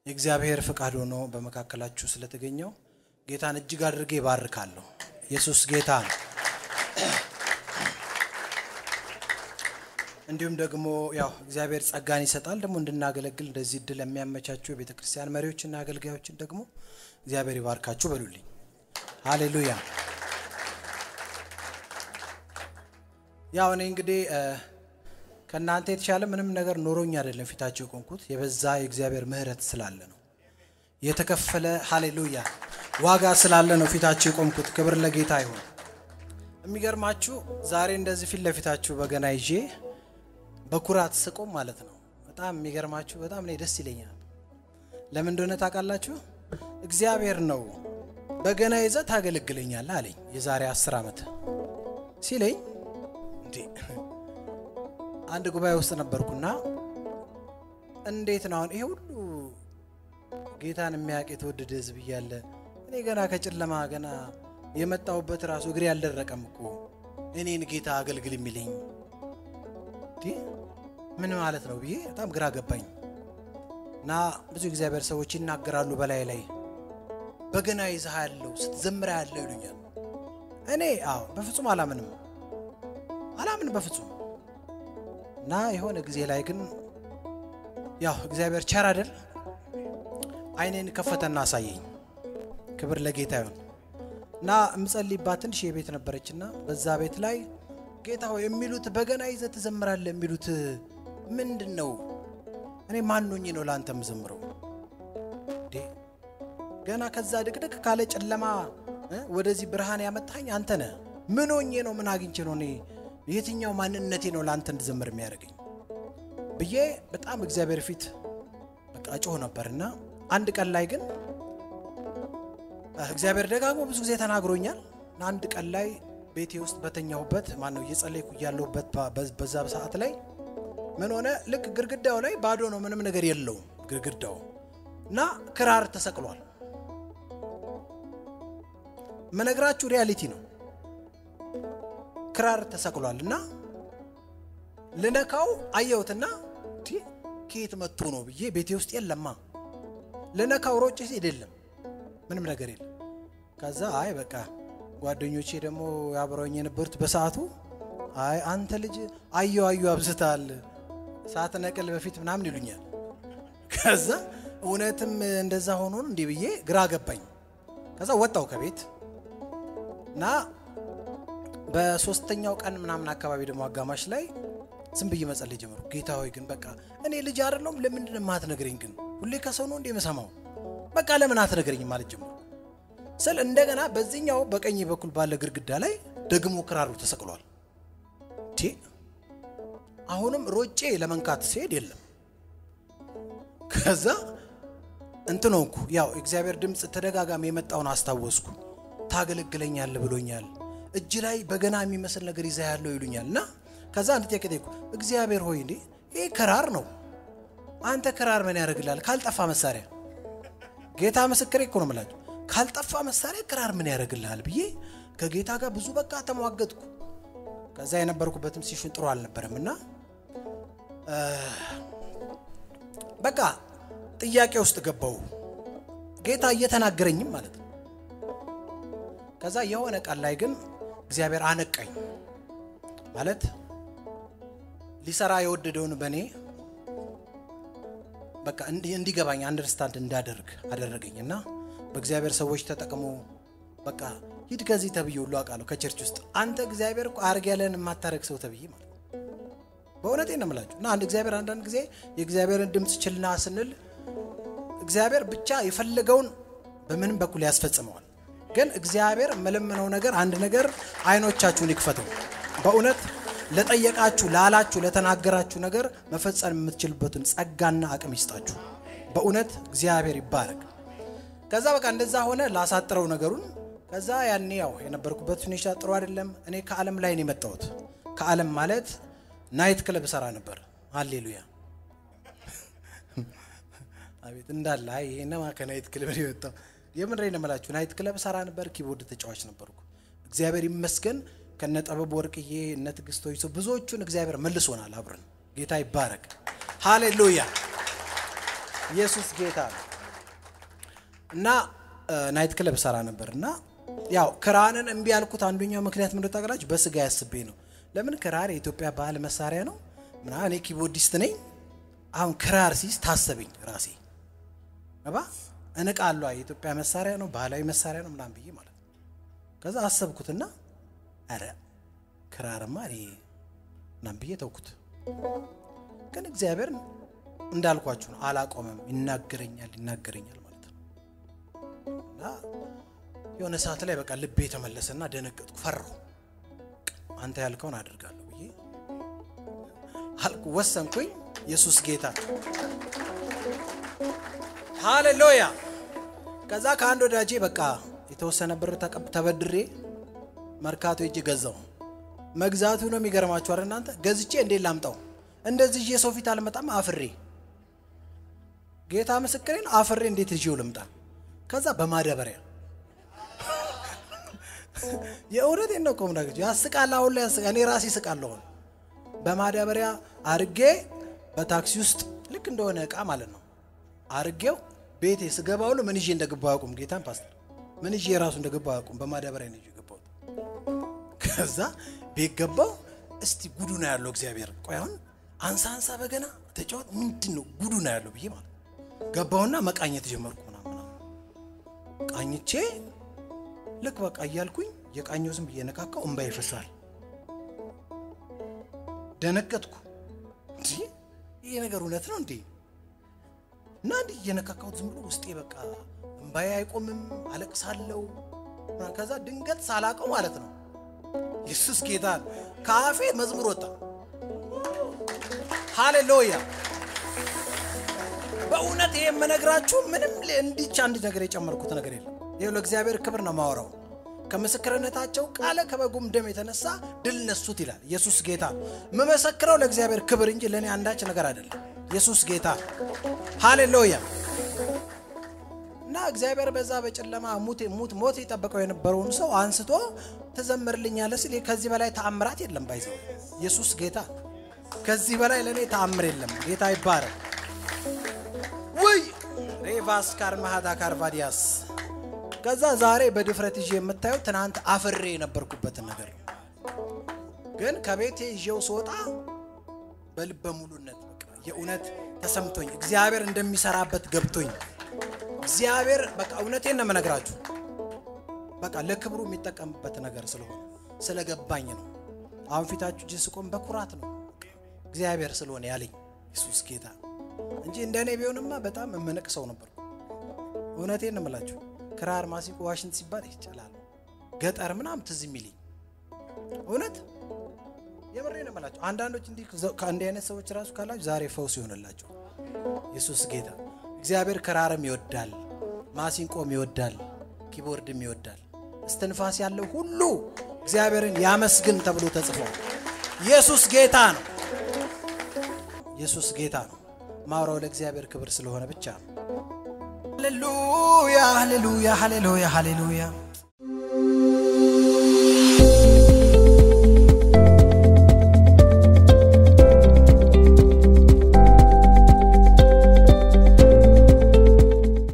የእግዚአብሔር ፍቃድ ሆኖ በመካከላችሁ ስለተገኘው ጌታን እጅግ አድርጌ ይባርካለሁ። ኢየሱስ ጌታ ነው። እንዲሁም ደግሞ ያው እግዚአብሔር ጸጋን ይሰጣል ደግሞ እንድናገለግል እንደዚህ እድል የሚያመቻቸው የቤተ ክርስቲያን መሪዎችና አገልጋዮችን ደግሞ እግዚአብሔር ይባርካችሁ በሉልኝ። ሃሌሉያ። ያው እኔ እንግዲህ ከእናንተ የተሻለ ምንም ነገር ኖሮኝ አይደለም ፊታቸው የቆምኩት የበዛ የእግዚአብሔር ምሕረት ስላለ ነው። የተከፈለ ሃሌሉያ ዋጋ ስላለ ነው ፊታችሁ የቆምኩት። ክብር ለጌታ ይሁን። የሚገርማችሁ ዛሬ እንደዚህ ፊት ለፊታችሁ በገና ይዤ በኩራት ስቆም ማለት ነው። በጣም የሚገርማችሁ በጣም እኔ ደስ ይለኛል። ለምን እንደሆነ ታውቃላችሁ? እግዚአብሔር ነው በገና ይዘህ ታገለግለኛለህ አለኝ የዛሬ አስር ዓመት ሲለኝ እንዴ አንድ ጉባኤ ውስጥ ነበርኩና እንዴት ነው አሁን ይሄ ሁሉ ጌታን የሚያውቅ የተወደደ ሕዝብ እያለ እኔ ገና ከጨለማ ገና የመጣሁበት ራሱ እግሬ አልደረቀም እኮ እኔን ጌታ አገልግል የሚለኝ ምን ማለት ነው ብዬ በጣም ግራ ገባኝ። እና ብዙ እግዚአብሔር ሰዎች ይናገራሉ በላይ ላይ በገና ይዘህ ያለው ስትዘምራ ያለው ይሉኛል። እኔ አዎ በፍጹም አላምንም አላምን በፍጹም እና የሆነ ጊዜ ላይ ግን ያው እግዚአብሔር ቸር አይደል አይኔን ከፈተና አሳየኝ። ክብር ለጌታ ይሁን። እና እምጸልይባት ትንሽ የቤት ነበረችና በዛ ቤት ላይ ጌታ ሆይ የሚሉት በገና ይዘህ ትዘምራለህ የሚሉት ምንድን ነው? እኔ ማኖኝ ነው ለአንተ የምዘምረው? ገና ከዛ ድቅድቅ ካለ ጨለማ ወደዚህ ብርሃን ያመጣኝ አንተ ነህ። ምን ሆኜ ነው? ምን አግኝቼ ነው? እኔ የትኛው ማንነቴ ነው ለአንተ እንድዘምር የሚያደርገኝ ብዬ በጣም እግዚአብሔር ፊት በቃ ጮህ ነበርና አንድ ቀን ላይ ግን እግዚአብሔር ደጋግሞ ብዙ ጊዜ ተናግሮኛል። አንድ ቀን ላይ ቤቴ ውስጥ በተኛሁበት ማነው እየጸለይኩ እያለሁበት በዛ ሰዓት ላይ ምን ሆነ? ልክ ግድግዳው ላይ ባዶ ነው፣ ምንም ነገር የለውም ግድግዳው እና ክራር ተሰቅሏል። መነግራችሁ ሪያሊቲ ነው። ክራር ተሰቅሏል እና ልነካው አየሁትና ከየት መጥቶ ነው ብዬ ቤቴ ውስጥ የለማ ልነካው ሮጬ ሲሄድ የለም ምንም ነገር የለም። ከዛ አይ በቃ ጓደኞቼ ደግሞ ያብረውኝ የነበሩት በሰዓቱ አይ አንተ ልጅ አዮ አዮ አብዝታል ሳትነቅል በፊት ምናምን ይሉኛል። ከዛ እውነትም እንደዛ ሆኖ እንዲህ ብዬ ግራ ገባኝ። ከዛ ወጣው ከቤት እና በሶስተኛው ቀን ምናምን አካባቢ ደግሞ አጋማሽ ላይ ዝም ብዬ መጸለይ ጀመርኩ። ጌታ ሆይ ግን በቃ እኔ ልጅ አይደለሁም ለምንድን የማትነግረኝ ግን ሁሌ ከሰው ነው እንደ የምሰማው በቃ ለምን አትነግረኝ ማለት ጀመርኩ ስል እንደገና በዚህኛው በቀኝ በኩል ባለ ግድግዳ ላይ ደግሞ ክራሩ ተሰቅሏል። ቴ አሁንም ሮጬ ለመንካት ሲሄድ የለም። ከዛ እንትን ሆንኩ። ያው እግዚአብሔር ድምፅ ተደጋጋሚ የመጣውን አስታወስኩ። ታገለግለኛል ብሎኛል፣ እጅ ላይ በገና የሚመስል ነገር ይዛ ያለው ይሉኛል። እና ከዛ አንድ ጥያቄ ጠየቁ። እግዚአብሔር ሆይ እንዴ ይህ ክራር ነው፣ አንተ ክራር ምን ያደርግላል? ካልጠፋ መሳሪያ ጌታ ምስክሬ እኮ ነው የምላቸው ካልጠፋ መሳሪያ ክራር ምን ያደርግልሃል ብዬ ከጌታ ጋር ብዙ በቃ ተሟገጥኩ። ከዛ የነበርኩበትም ሲሽን ጥሩ አልነበረም እና በቃ ጥያቄ ውስጥ ገባው። ጌታ እየተናገረኝም ማለት ነው። ከዛ የሆነ ቀን ላይ ግን እግዚአብሔር አነቃኝ ማለት ሊሰራ የወደደውን በእኔ በቃ እንዲገባኝ አንደርስታንድ እንዳደርግ አደረገኝ እና በእግዚአብሔር ሰዎች ተጠቅሞ በቃ ሂድ ከዚህ ተብዬ ሁሉ አውቃለሁ። ከቸርች ውስጥ አንተ እግዚአብሔር እኮ አርግ ያለን የማታረግ ሰው ተብዬ ማለት ነው። በእውነቴ ነው የምላችሁ እና አንድ እግዚአብሔር አንዳንድ ጊዜ የእግዚአብሔርን ድምፅ ችልና ስንል እግዚአብሔር ብቻ የፈለገውን በምንም በኩል ያስፈጽመዋል። ግን እግዚአብሔር መለመነው ነገር አንድ ነገር አይኖቻችሁን ይክፈተው። በእውነት ለጠየቃችሁ፣ ላላችሁ፣ ለተናገራችሁ ነገር መፈጸም የምትችልበትን ጸጋና አቅም ይስጣችሁ። በእውነት እግዚአብሔር ይባረክ። ከዛ በቃ እንደዛ ሆነ። ላሳጥረው ነገሩን። ከዛ ያኔ ያው የነበርኩበት ሁኔታ ጥሩ አይደለም። እኔ ከዓለም ላይ ነው የመጣሁት። ከዓለም ማለት ናይት ክለብ ሰራ ነበር። ሃሌሉያ አቤት እንዳለ አይ ይሄነማ ከናይት ክለብ ነው የወጣው። የምንሬ ነው የምላችሁ። ናይት ክለብ ሰራ ነበር። ኪቦርድ ተጫዋች ነበርኩ። እግዚአብሔር ይመስገን ከነ ጠበብ ወርቅዬ እነ ትዕግስቶች ሰው ብዙዎቹን እግዚአብሔር መልሶናል አብረን። ጌታ ይባረክ። ሃሌሉያ ኢየሱስ ጌታ ነው። እና ናይት ክለብ ሰራ ነበር እና ያው ክራርን እምቢ ያልኩት አንዱኛው ምክንያት ምን ታውቃላችሁ? በስጋ ያስቤ ነው። ለምን ክራር የኢትዮጵያ ባህል መሳሪያ ነው ምናምን፣ እኔ ኪቦርዲስት ነኝ። አሁን ክራር ሲስ ታሰበኝ ራሴ ገባ እንቃሏ የኢትዮጵያ መሳሪያ ነው ባህላዊ መሳሪያ ነው ምናምን ብዬ ማለት ነው። ከዛ አሰብኩትና አረ ክራርማ እኔ ምናምን ብዬ ተውኩት። ግን እግዚአብሔር እንዳልኳችሁ ነው፣ አላቆመም። ይናገረኛል ይናገረኛል ማለት ነው። እና የሆነ ሰዓት ላይ በቃ ልቤ የተመለሰና ደነገጥኩ፣ ፈራሁ። አንተ ያልከውን አድርጋለሁ ብዬ አልኩ፣ ወሰንኩኝ። ኢየሱስ ጌታ ሃሌሉያ። ከዛ ከአንድ ወዳጄ በቃ የተወሰነ ብር ተበድሬ መርካቶ ሄጄ ገዛው። መግዛቱ ነው የሚገርማችሁ አይደል እናንተ። ገዝቼ እንዴት ላምጣው? እንደዚህ ይዤ ሰው ፊት አልመጣም። አፍሬ ጌታ ምስክሬን አፍሬ እንዴት ይዤው ልምጣ? ከዛ በማዳበሪያ የእውነቴን ነው እኮ የምናገር። ያስቃል። አሁን ላይ ያስቃል። እኔ ራሴ ስቃለሁ። አሁን በማዳበሪያ አርጌ በታክሲ ውስጥ ልክ እንደሆነ እቃ ማለት ነው አርጌው ቤቴ ስገባ ሁሉ ምን ይዤ እንደገባው አያውቁም። ጌታን ፓስተር ምን ይዤ የራሱ እንደገባው አያውቁም። በማዳበሪያ ነው የገባሁት። ከዛ ቤት ገባው። እስቲ ጉዱ ነው ያለው እግዚአብሔር። ቆይ አሁን አንሳ አንሳ በገና ተጫወት ምንድን ነው ጉዱ ነው ያለው ብዬ ማለት ገባውና መቃኘት ጀመርኩ። ምናምን ቃኝቼ ልክ በቃ እያልኩኝ የቃኘው ዝም ብዬ ነካካው፣ እምባ ይፈሳል። ደነገጥኩ። እንዲ ይሄ ነገር እውነት ነው እንዴ? እና እንዲህ እየነካካሁት ዝም ብሎ ውስጤ በቃ እምባዬ አይቆምም፣ አለቅሳለሁ። ከዛ ድንገት ሳላቀው ማለት ነው ኢየሱስ ጌታ ከአፌ መዝሙር ወጣ። ሃሌሉያ! በእውነት ይሄ የምነግራችሁ ምንም እንዲች አንድ ነገር የጨመርኩት ነገር የለም። ይኸው ለእግዚአብሔር ክብር ነው ማወራው። ከምስክርነታቸው ቃለ ከበጉም ደም የተነሳ ድል ነሱት ይላል። ኢየሱስ ጌታ የምመሰክረው ለእግዚአብሔር ክብር እንጂ ለእኔ አንዳች ነገር አይደለም። ኢየሱስ ጌታ ሃሌሉያ። እና እግዚአብሔር በዛ በጨለማ ሙት ሙት ሞት የጠበቀው የነበረውን ሰው አንስቶ ትዘምርልኛለህ ሲል ከዚህ በላይ ተአምራት የለም። ባይዘው ኢየሱስ ጌታ ከዚህ በላይ ለእኔ ተአምር የለም። ጌታ ይባረክ። ውይ ሬቫስ ካርማሃዳ ካርቫዲያስ ከዛ ዛሬ በድፍረት ይዤ የምታየው ትናንት አፍሬ የነበርኩበትን ነገር ነው። ግን ከቤቴ ይዤው ስወጣ በልበ ሙሉነት በቃ የእውነት ተሰምቶኝ እግዚአብሔር እንደሚሰራበት ገብቶኝ እግዚአብሔር በቃ እውነቴን ነው የምነግራችሁ። በቃ ለክብሩ የሚጠቀምበት ነገር ስለሆነ ስለገባኝ ነው። አሁን ፊታችሁ እጅ ስቆም በኩራት ነው እግዚአብሔር ስለሆነ ያለኝ ኢየሱስ ጌታ እንጂ እንደ እኔ ቢሆንማ በጣም የምንቅ ሰው ነበር። እውነቴን ነው የምላችሁ። ክራር፣ ማሲንቆ፣ ዋሽንት ሲባል ይቻላል ገጠር ምናምን ትዝ የሚልኝ እውነት የምሬ ነው የምላችሁ። አንዳንዶች እንዲህ ከእንዲህ አይነት ሰዎች ራሱ ካላችሁ ዛሬ ፈውስ ይሆንላቸው። ኢየሱስ ጌታ እግዚአብሔር ክራርም ይወዳል፣ ማሲንቆም ይወዳል፣ ኪቦርድም ይወዳል። እስትንፋስ ያለው ሁሉ እግዚአብሔርን ያመስግን ተብሎ ተጽፏል። ኢየሱስ ጌታ ነው። ኢየሱስ ጌታ ነው። ማውራው ለእግዚአብሔር ክብር ስለሆነ ብቻ ነው። ሃሌሉያ ሃሌሉያ ሃሌሉያ ሃሌሉያ